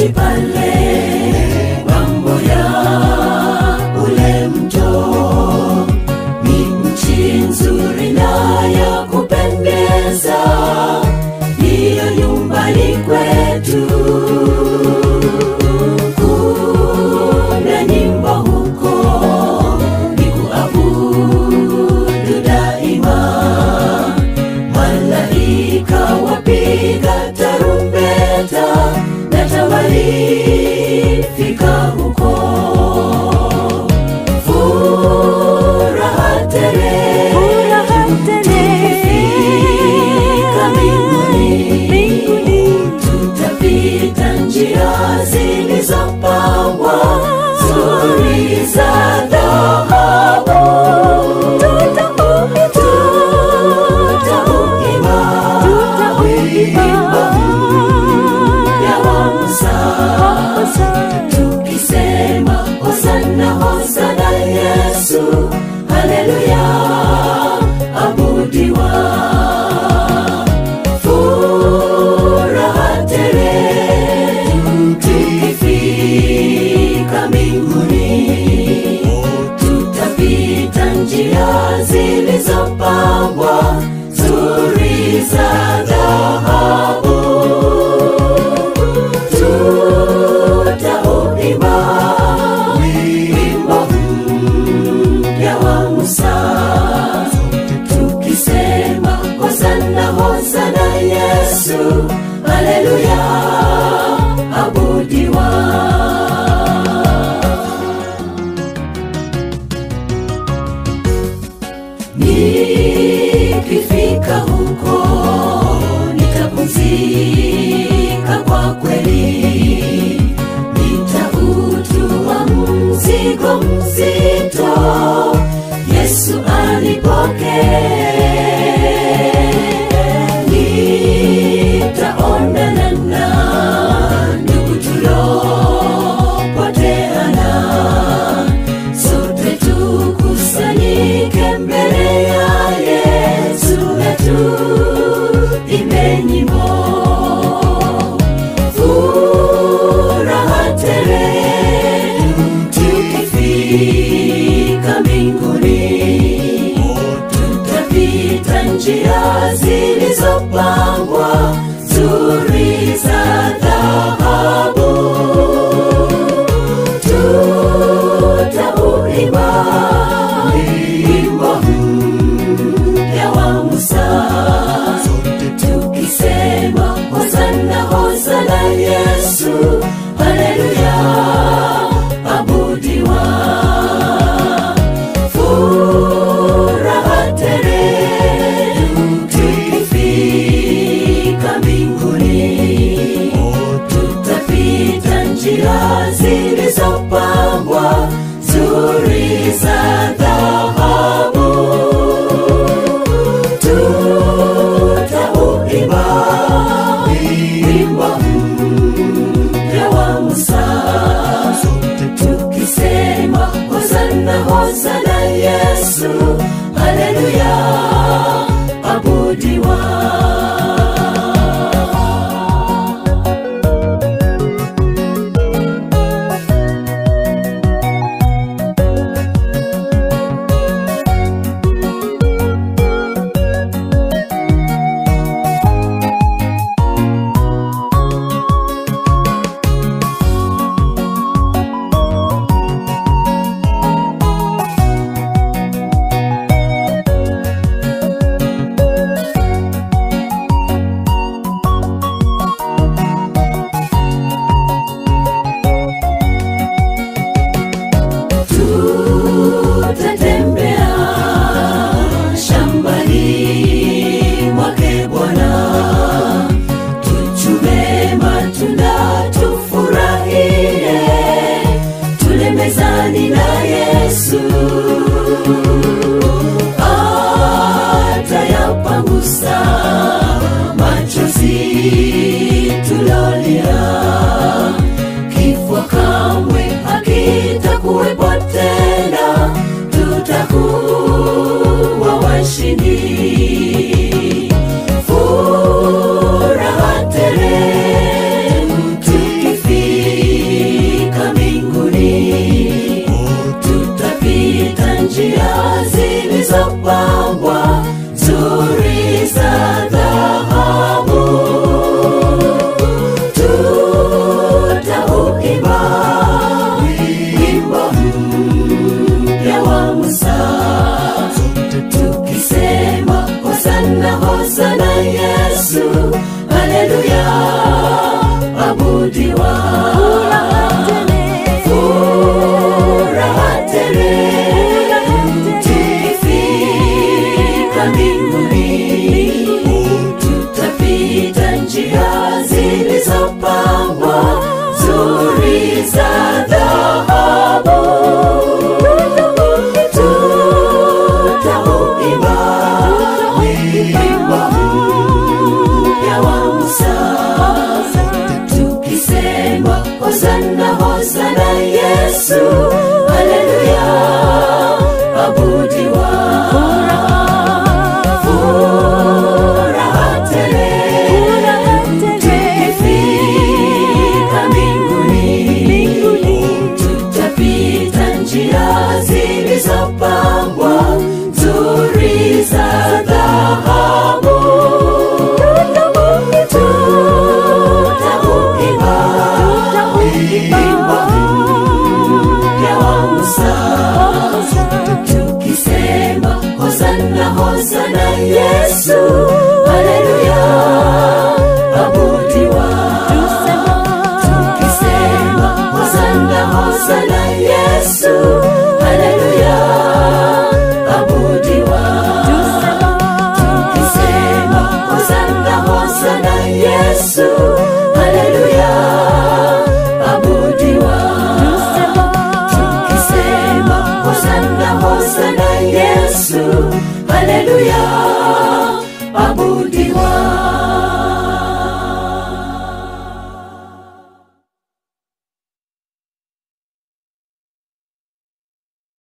mahali pale mambo ya ule mto ni nchi nzuri na ya kupendeza ndiyo nyumbani kwetu kuna nyimbo huko ni kuabudu daima malaika wapiga tarumbeta na tamani fika huko furaha tele tukifika mbinguni tutapita njia zilizopangwa nzuri za dhahabu tutauimba wimbo mpya wa Musa tukisema hosana hosana Yesu haleluya abudiwa furaha tele tukifika mbinguni tutapita njia zilizopangwa nzuri za dhahabu tutauimba wimbo mpya wa Musa tukisema hosana hosana Yesu haleluya abudiwa nikifika huko nitapumzika kwa kweli nitautua mzigo mzito yesu alipokee nitaonana na ndugu tulopoteana sote tukusanyike mbele ya yesu na tuimbe nyimbo furaha tele tukifika mbinguni tutapita njia zilizopangwa nzuri za dhahabu tutauimba wimbo mpya wa Musa tukisema hosana hosana Yesu haleluya abudiwa furaha tele tukifika mbinguni tutapita njia zilizopangwa nzuri za dhahabu tutauimba wimbo mpya wa Musa tukisema hosana hosana Yesu haleluya abudiwa tutatembea shambani mwake Bwana, tuchume matunda tufurahie, tule mezani na Yesu atayapangusa machozi tulolia kifo kamwe hakitakuwepo tena, tutakuwa washindi. Furaha tele tukifika mbinguni tutapita njia zilizopangwa nzuri za dhahabu tutauimba wimbo mpya wa musa tukisema hosana hosana yesu haleluya abudiwa furaha tele tukifika mbinguni tutapita njia zilizopangwa nzuri za dhahabu tutauimba wimbo mpya wa musa tukisema hosana hosana yesu haleluya abudiwa tukisema hosana hosana yesu haleluya abudiwa tukisema hosana hosana yesu haleluya abudiwa tukisema hosana hosana yesu haleluya abudiwa